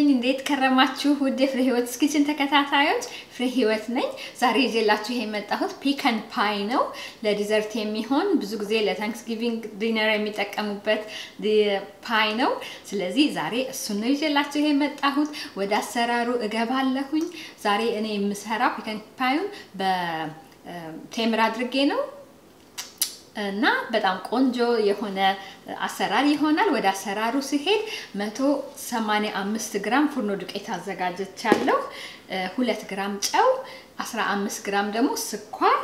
ነኝ። እንዴት ከረማችሁ? ውድ የፍሬ ህይወት ኪችን ተከታታዮች፣ ፍሬ ህይወት ነኝ። ዛሬ ይዤላችሁ ይሄ የመጣሁት ፒከን ፓይ ነው። ለዲዘርት የሚሆን ብዙ ጊዜ ለታንክስጊቪንግ ዲነር የሚጠቀሙበት ፓይ ነው። ስለዚህ ዛሬ እሱን ነው ይዤላችሁ ይሄ የመጣሁት። ወደ አሰራሩ እገባለሁኝ። ዛሬ እኔ የምሰራው ፒከን ፓዩን በቴምር አድርጌ ነው እና በጣም ቆንጆ የሆነ አሰራር ይሆናል። ወደ አሰራሩ ሲሄድ 185 ግራም ፉርኖ ዱቄት አዘጋጅቻለሁ። ሁለት ግራም ጨው፣ 15 ግራም ደግሞ ስኳር።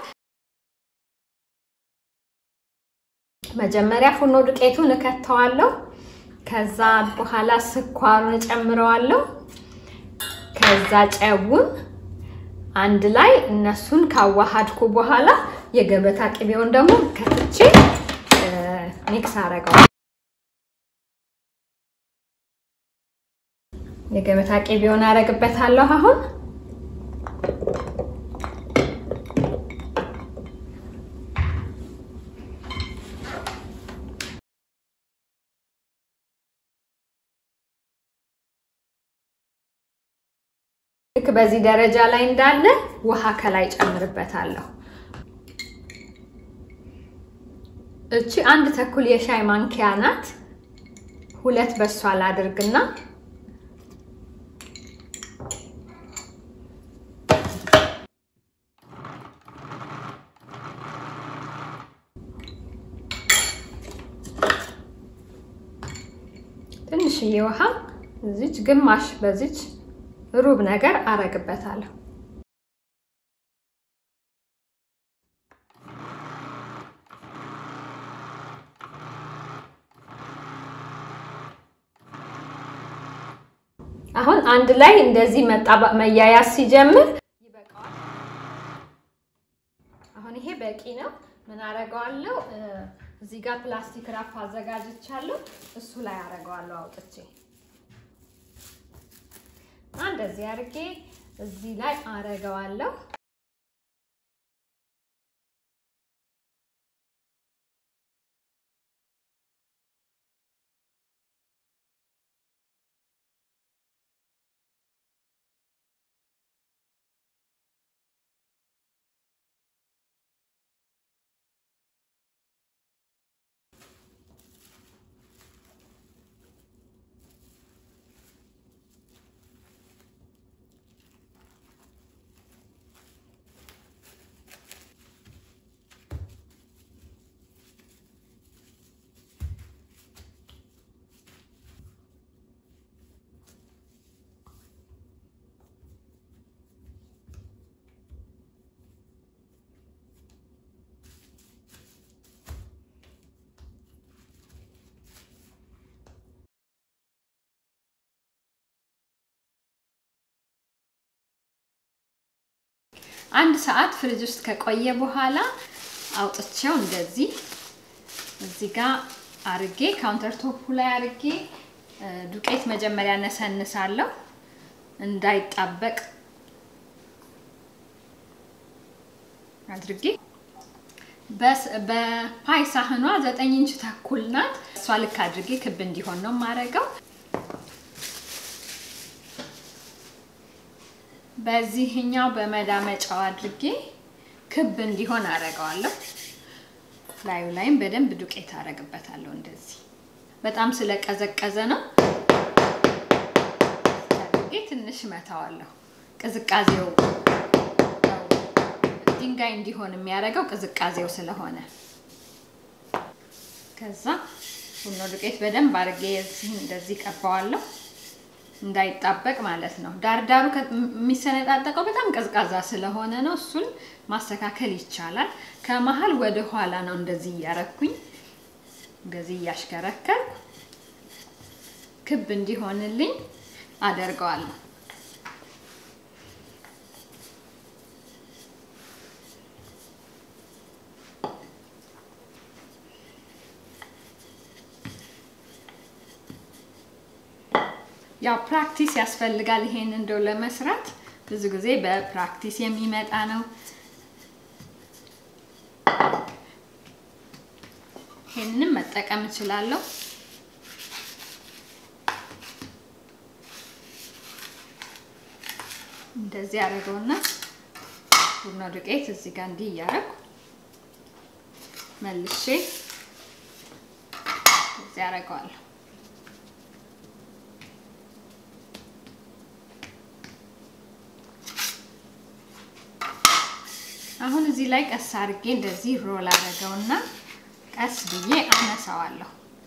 መጀመሪያ ፉርኖ ዱቄቱን እከተዋለሁ። ከዛ በኋላ ስኳሩን እጨምረዋለሁ። ከዛ ጨውን አንድ ላይ እነሱን ካዋሃድኩ በኋላ የገበታ ቅቤውን ደግሞ ከትቼ ሚክስ አረገዋል። የገበታ ቅቤውን አረግበታለሁ አሁን ልክ በዚህ ደረጃ ላይ እንዳለ ውሃ ከላይ ጨምርበታለሁ። እቺ አንድ ተኩል የሻይ ማንኪያ ናት። ሁለት በሷ ላድርግና ትንሽዬ ውሃ እዚች ግማሽ በዚች ሩብ ነገር አረግበታለሁ። አሁን አንድ ላይ እንደዚህ መጣ መያያዝ ሲጀምር ይበቃዋል። አሁን ይሄ በቂ ነው። ምን አረገዋለሁ? እዚህ ጋር ፕላስቲክ ራፍ አዘጋጅቻለሁ። እሱ ላይ አረገዋለሁ አውጥቼ እንደዚህ አድርጌ እዚህ ላይ አረገዋለሁ። አንድ ሰዓት ፍሪጅ ውስጥ ከቆየ በኋላ አውጥቼው እንደዚህ እዚህ ጋር አርጌ ካውንተር ቶፑ ላይ አርጌ ዱቄት መጀመሪያ ነሰንሳለሁ እንዳይጣበቅ አድርጌ በፓይ ሳህኗ ዘጠኝ ኢንች ተኩል ናት። እሷ ልክ አድርጌ ክብ እንዲሆን ነው የማደርገው። በዚህኛው በመዳመጫው አድርጌ ክብ እንዲሆን አደርገዋለሁ። ላዩ ላይም በደንብ ዱቄት አደርግበታለሁ። እንደዚህ በጣም ስለቀዘቀዘ ነው አድርጌ ትንሽ መታዋለሁ። ቅዝቃዜው ድንጋይ እንዲሆን የሚያደርገው ቅዝቃዜው ስለሆነ ከዛ ቡና ዱቄት በደንብ አድርጌ የዚህን እንደዚህ ቀባዋለሁ እንዳይጣበቅ ማለት ነው። ዳርዳሩ የሚሰነጣጠቀው በጣም ቀዝቃዛ ስለሆነ ነው። እሱን ማስተካከል ይቻላል። ከመሀል ወደ ኋላ ነው እንደዚህ እያረኩኝ እንደዚህ እያሽከረከር ክብ እንዲሆንልኝ አደርገዋለሁ። ያው ፕራክቲስ ያስፈልጋል። ይሄን እንደው ለመስራት ብዙ ጊዜ በፕራክቲስ የሚመጣ ነው። ይሄንንም መጠቀም እችላለሁ። እንደዚህ አደረገውና ቡና ዱቄት እዚህ ጋር እንዲህ እያደረጉ መልሼ እዚህ አደርገዋለሁ። አሁን እዚህ ላይ ቀስ አድርጌ እንደዚህ ሮል አደረገውና ቀስ ብዬ አነሳዋለሁ።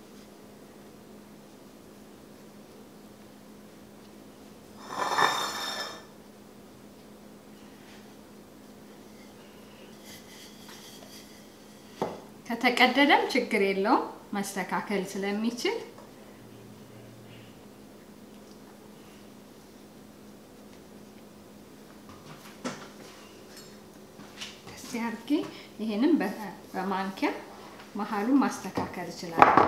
ከተቀደደም ችግር የለውም መስተካከል ስለሚችል ከዚህ አድርጌ ይሄንም በማንኪያ መሀሉን ማስተካከል እችላለሁ።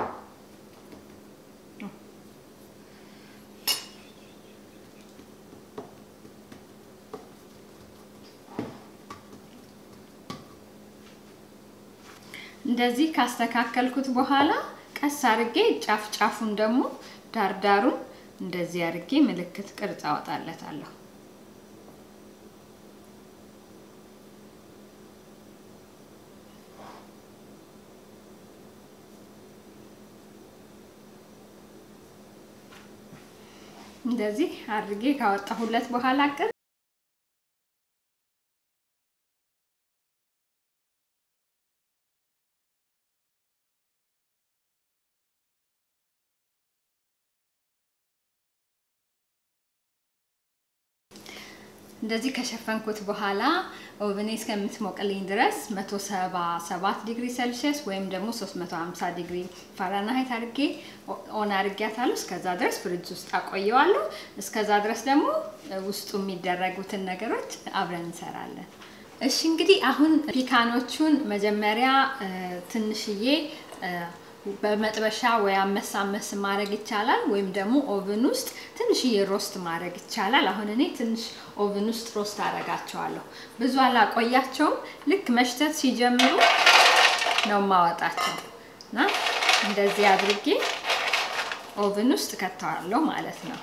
እንደዚህ ካስተካከልኩት በኋላ ቀስ አድርጌ ጫፍ ጫፉን ደግሞ ዳርዳሩን እንደዚህ አድርጌ ምልክት ቅርጽ አወጣለታለሁ። እንደዚህ አድርጌ ካወጣሁለት በኋላ ቅር እንደዚህ ከሸፈንኩት በኋላ ኦቨኔ እስከምትሞቅልኝ ድረስ 177 ዲግሪ ሴልሺየስ ወይም ደግሞ 350 ዲግሪ ፋራናይት አድርጌ ኦን አድርጊያታለሁ። እስከዛ ድረስ ፍሪጅ ውስጥ አቆየዋለሁ። እስከዛ ድረስ ደግሞ ውስጡ የሚደረጉትን ነገሮች አብረን እንሰራለን። እሺ እንግዲህ አሁን ፒካኖቹን መጀመሪያ ትንሽዬ በመጥበሻ ወይ አመስ አመስ ማድረግ ይቻላል፣ ወይም ደግሞ ኦቭን ውስጥ ትንሽዬ ሮስት ማድረግ ይቻላል። አሁን እኔ ትንሽ ኦቭን ውስጥ ሮስት አደርጋቸዋለሁ። ብዙ አላቆያቸውም። ልክ መሽተት ሲጀምሩ ነው ማወጣቸው እና እንደዚህ አድርጌ ኦቭን ውስጥ ከተዋለሁ ማለት ነው።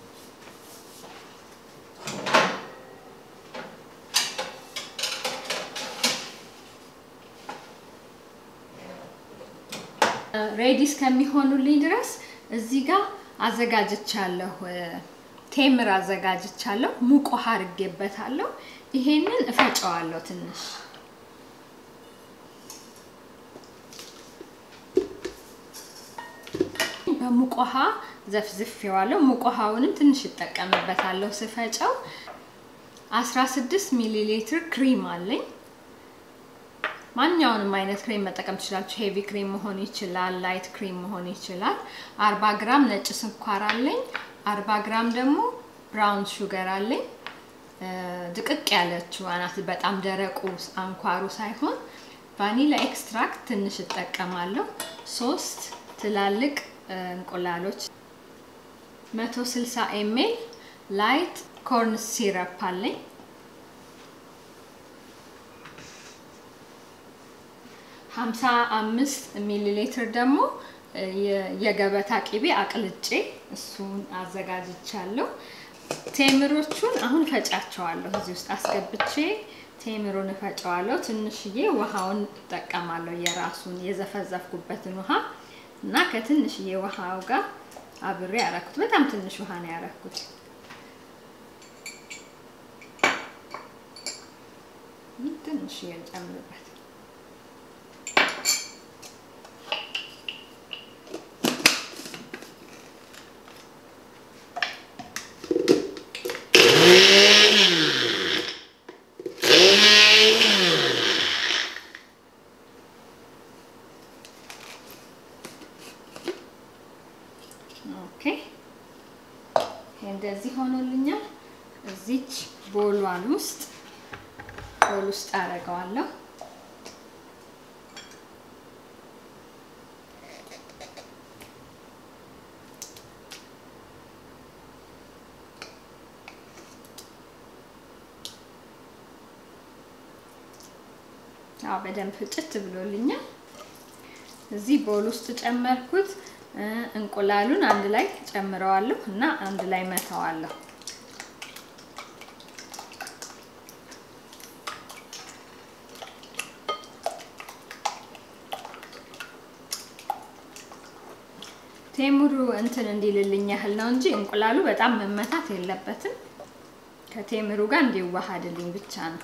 ሬዲ እስከሚሆኑልኝ ድረስ እዚህ ጋር አዘጋጅቻለሁ። ቴምር አዘጋጅቻለሁ። ሙቅ ውሃ አድርጌበታለሁ። ይሄንን እፈጨዋለሁ ትንሽ በሙቅ ውሃ ዘፍዝፌዋለሁ። ሙቅ ውሃውንም ትንሽ እጠቀምበታለሁ ስፈጨው። 16 ሚሊ ሊትር ክሪም አለኝ። ማንኛውንም አይነት ክሬም መጠቀም ትችላችሁ። ሄቪ ክሬም መሆን ይችላል፣ ላይት ክሬም መሆን ይችላል። 40 ግራም ነጭ ስኳር አለኝ። 40 ግራም ደግሞ ብራውን ሹገር አለኝ። ድቅቅ ያለችው አናት በጣም ደረቁ አንኳሩ ሳይሆን ቫኒላ ኤክስትራክት ትንሽ እጠቀማለሁ። ሶስት ትላልቅ እንቁላሎች፣ 160 ኤምኤል ላይት ኮርን ሲረፕ አለኝ። ሀምሳ አምስት ሚሊ ሊትር ደግሞ የገበታ ቅቤ አቅልጬ እሱን አዘጋጅቻለሁ። ቴምሮቹን አሁን ፈጫቸዋለሁ። እዚህ ውስጥ አስገብቼ ቴምሩን እፈጨዋለሁ። ትንሽዬ ውሃውን እጠቀማለሁ፣ የራሱን የዘፈዘፍኩበትን ውሃ እና ከትንሽዬ ውሃው ጋር አብሬ ያረኩት። በጣም ትንሽ ውሃ ነው ያረኩት። ትንሽዬ እንጨምርበት እንደዚህ ሆኖልኛል። እዚች ቦሏን ውስጥ ቦል ውስጥ አደርገዋለሁ። አዎ በደንብ ፍጭት ብሎልኛል። እዚህ ቦል ውስጥ ጨመርኩት። እንቁላሉን አንድ ላይ ጨምረዋለሁ እና አንድ ላይ መተዋለሁ። ቴምሩ እንትን እንዲልልኝ ያህል ነው እንጂ እንቁላሉ በጣም መመታት የለበትም። ከቴምሩ ጋር እንዲዋሃድልኝ ብቻ ነው።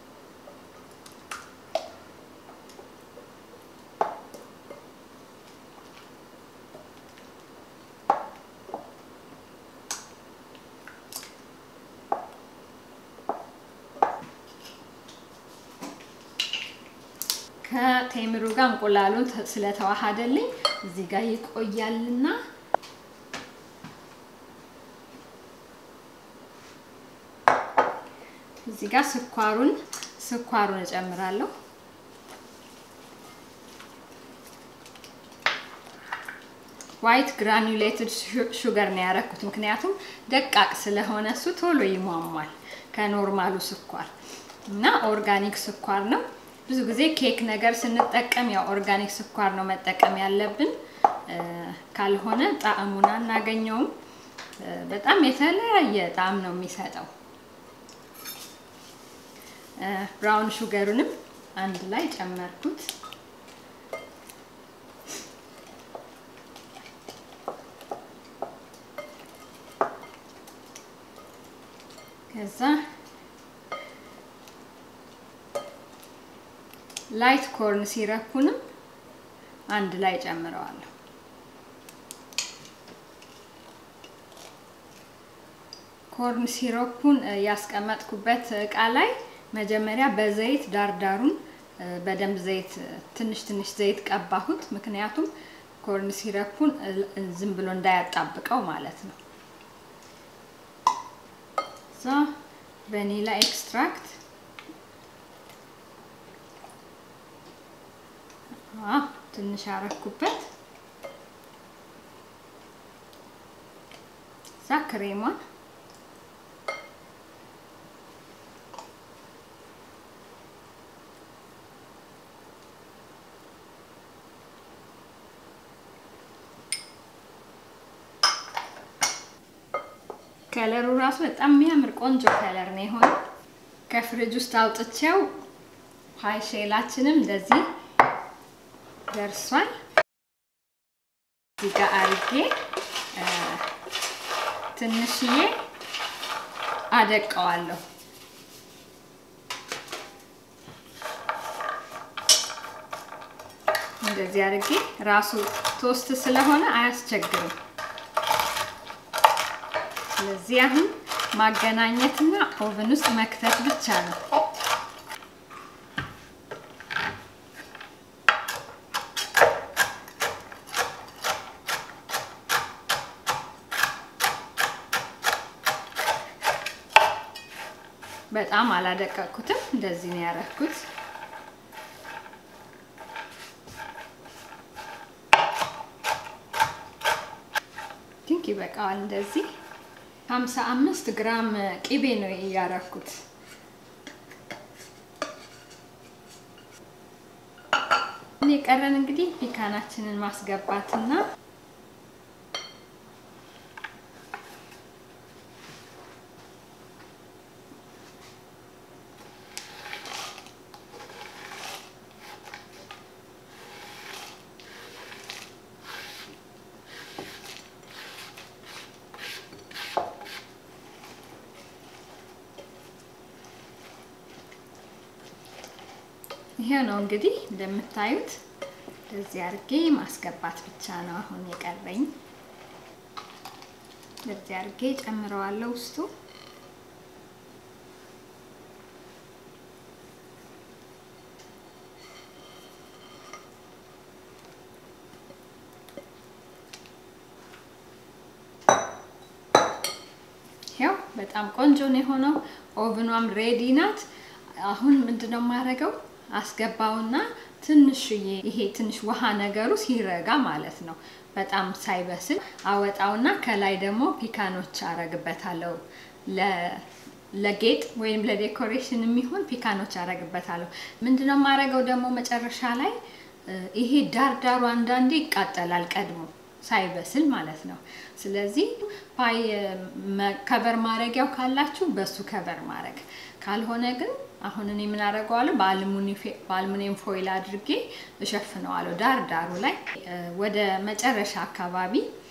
ከቴምሩ ጋር እንቁላሉን ስለተዋሃደልኝ እዚህ ጋር ይቆያልና እዚህ ጋር ስኳሩን ስኳሩን እጨምራለሁ። ዋይት ግራኑሌትድ ሹገር ነው ያረኩት፣ ምክንያቱም ደቃቅ ስለሆነ እሱ ቶሎ ይሟሟል ከኖርማሉ ስኳር እና ኦርጋኒክ ስኳር ነው። ብዙ ጊዜ ኬክ ነገር ስንጠቀም ያው ኦርጋኒክ ስኳር ነው መጠቀም ያለብን፣ ካልሆነ ጣዕሙን አናገኘውም። በጣም የተለያየ ጣዕም ነው የሚሰጠው። ብራውን ሹገሩንም አንድ ላይ ጨመርኩት። ከዛ ላይት ኮርን ሲረፑንም አንድ ላይ ጨምረዋለሁ። ኮርን ሲሮፑን ያስቀመጥኩበት እቃ ላይ መጀመሪያ በዘይት ዳርዳሩን በደንብ ዘይት ትንሽ ትንሽ ዘይት ቀባሁት። ምክንያቱም ኮርን ሲረፑን ዝም ብሎ እንዳያጣብቀው ማለት ነው። እዛ ቫኒላ ኤክስትራክት ትንሽ አረኩበት። እዛ ክሬሟን ከለሩ ራሱ በጣም የሚያምር ቆንጆ ከለር ነው የሆነው። ከፍሪጅ ውስጥ አውጥቼው ሀይ ሼላችንም እንደዚህ ደርሷል። እዚህ ጋር አርጌ ትንሽዬ አደቀዋለሁ። እንደዚህ አርጌ ራሱ ቶስት ስለሆነ አያስቸግርም። ስለዚህ አሁን ማገናኘትና ኦቨን ውስጥ መክተት ብቻ ነው። በጣም አላደቀኩትም። እንደዚህ ነው ያረኩት። ቲንክ ይበቃዋል። እንደዚህ 55 ግራም ቅቤ ነው ያረኩት። የቀረን እንግዲህ ፒካናችንን ማስገባትና ይሄው ነው እንግዲህ እንደምታዩት እንደዚህ አድርጌ ማስገባት ብቻ ነው አሁን የቀረኝ። እንደዚህ አድርጌ ጨምረዋለሁ ውስጡ። ይሄው በጣም ቆንጆ ነው የሆነው። ኦቭኗም ሬዲ ናት። አሁን ምንድነው የማደርገው? አስገባውና ትንሽዬ ይሄ ትንሽ ውሃ ነገሩ ሲረጋ ማለት ነው፣ በጣም ሳይበስል አወጣውና ከላይ ደግሞ ፒካኖች አረግበታለሁ። ለጌጥ ወይም ለዴኮሬሽን የሚሆን ፒካኖች አረግበታለሁ። ምንድነው የማረገው ደግሞ መጨረሻ ላይ ይሄ ዳርዳሩ አንዳንዴ ይቃጠላል ቀድሞ ሳይበስል ማለት ነው። ስለዚህ ፓይ ከቨር ማድረጊያው ካላችሁ በሱ ከቨር ማድረግ ካልሆነ ግን አሁን እኔ ምን አደርገዋለሁ በአልሙኒየም ፎይል አድርጌ እሸፍነዋለሁ ዳር ዳሩ ላይ ወደ መጨረሻ አካባቢ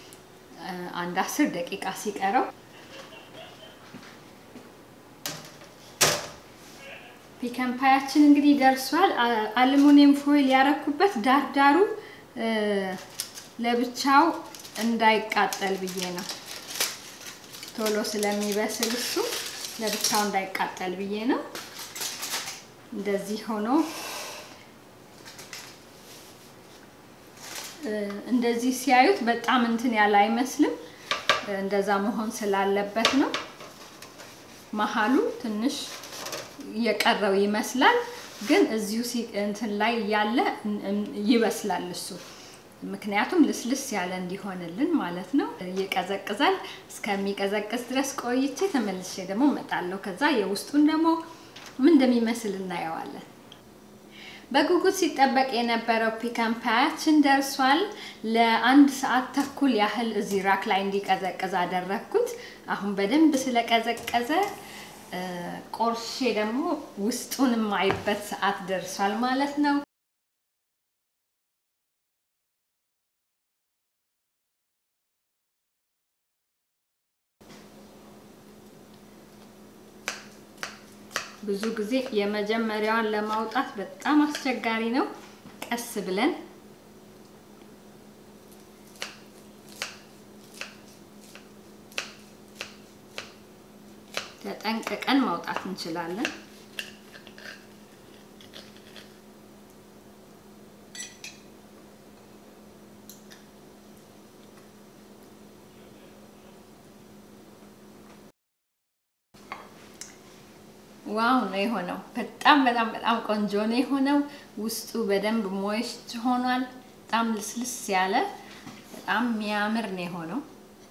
አንድ አስር ደቂቃ ሲቀረው ፒከን ፓያችን እንግዲህ ደርሷል። አልሙኒየም ፎይል ያረኩበት ዳርዳሩ ለብቻው እንዳይቃጠል ብዬ ነው። ቶሎ ስለሚበስል እሱ ለብቻው እንዳይቃጠል ብዬ ነው። እንደዚህ ሆኖ እንደዚህ ሲያዩት በጣም እንትን ያለ አይመስልም። እንደዛ መሆን ስላለበት ነው። መሀሉ ትንሽ የቀረው ይመስላል፣ ግን እዚሁ እንትን ላይ ያለ ይበስላል እሱ ምክንያቱም ልስልስ ያለ እንዲሆንልን ማለት ነው። ይቀዘቅዛል። እስከሚቀዘቅዝ ድረስ ቆይቼ ተመልሼ ደግሞ እመጣለሁ። ከዛ የውስጡን ደግሞ ምን እንደሚመስል እናየዋለን። በጉጉት ሲጠበቅ የነበረው ፒከን ፓያችን ደርሷል። ለአንድ ሰዓት ተኩል ያህል እዚህ ራክ ላይ እንዲቀዘቅዝ አደረግኩት። አሁን በደንብ ስለቀዘቀዘ ቆርሼ ደግሞ ውስጡን የማይበት ሰዓት ደርሷል ማለት ነው። ብዙ ጊዜ የመጀመሪያዋን ለማውጣት በጣም አስቸጋሪ ነው። ቀስ ብለን ተጠንቅቀን ማውጣት እንችላለን። ዋው ነው የሆነው። በጣም በጣም በጣም ቆንጆ ነው የሆነው። ውስጡ በደንብ ሞይስት ሆኗል። በጣም ልስልስ ያለ በጣም የሚያምር ነው የሆነው።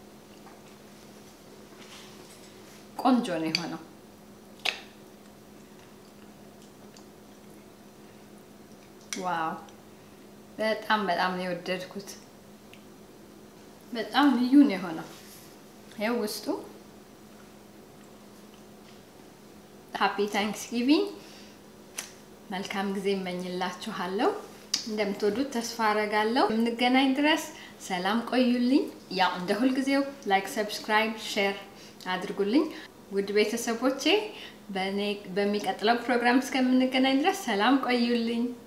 ቆንጆ ነው የሆነው። ዋው በጣም በጣም ነው የወደድኩት። በጣም ልዩ ነው የሆነው። ይኸው ውስጡ ሃፒ ታንክስጊቪንግ መልካም ጊዜ እመኝላችኋለሁ። እንደምትወዱት ተስፋ አረጋለሁ። የምንገናኝ ድረስ ሰላም ቆዩልኝ። ያው እንደ ሁልጊዜው ላይክ፣ ሰብስክራይብ፣ ሼር አድርጉልኝ። ውድ ቤተሰቦቼ በሚቀጥለው ፕሮግራም እስከምንገናኝ ድረስ ሰላም ቆዩልኝ።